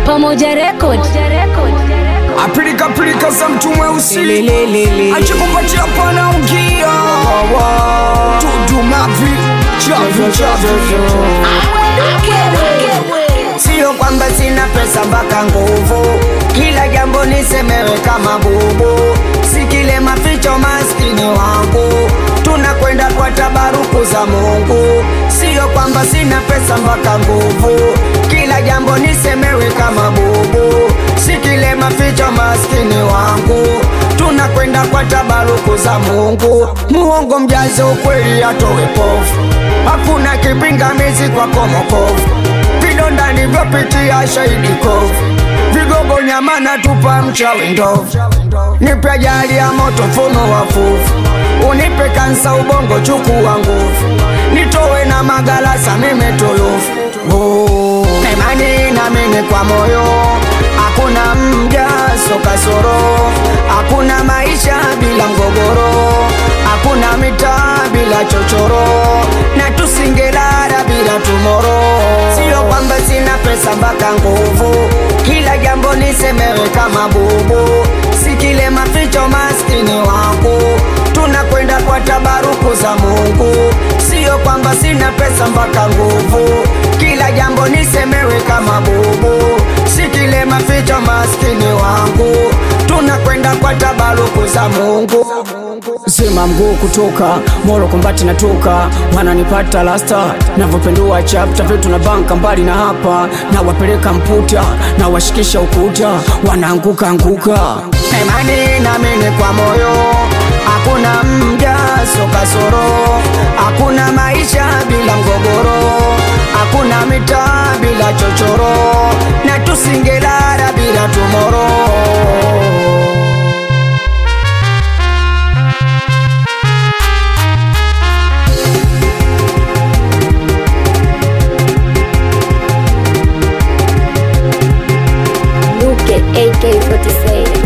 Pamoja Record. apilika pilika za mtu mweusi Lelelele. achikupatia pana ungia tudumavi chavi chavi Sio kwamba sina pesa mpaka nguvu, kila jambo nisemewe kama bubu, si kile maficho maskini wangu, tunakwenda kwa tabaruku za Mungu. Sio kwamba sina pesa mpaka nguvu, kila jambo nisemewe kama bubu, si kile maficho maskini wangu, tunakwenda kwa tabaruku za Mungu. Muongo mjaze ukweli atowe pofu, hakuna kipingamizi kwa komokovu vidonda nivyopitia shahidi kovu vigogo nyama na tupa mchawi ndovu nipe ajali ya moto mfumo wa fuvu unipe kansa ubongo chukua nguvu nitowe na magalasa mime tulufu Oh, imani namini kwa moyo hakuna mjaso kasoro hakuna maisha bila mgogoro hakuna mitaa bila chochoro na tusingelala bila tumoro sio kwamba sina pesa mpaka nguvu kila jambo nisemewe kama bubu si kile maficho maskini wangu tunakwenda kwa tabaruku za mungu sio kwamba sina pesa mpaka nguvu kila jambo nisemewe kama bubu si kile maficho maskini wangu tunakwenda kwa tabaruku za mungu sema mguu kutoka moro kombati natoka wananipata lasta navyopendua chapta vitu na banka mbali na hapa na wapeleka mputa na washikisha ukuta wanaanguka anguka imani namini kwa moyo hakuna mjaso kasoro hakuna maisha bila mgogoro hakuna mitaa bila chochoro na tusingelala bila tumoro Luke AK47.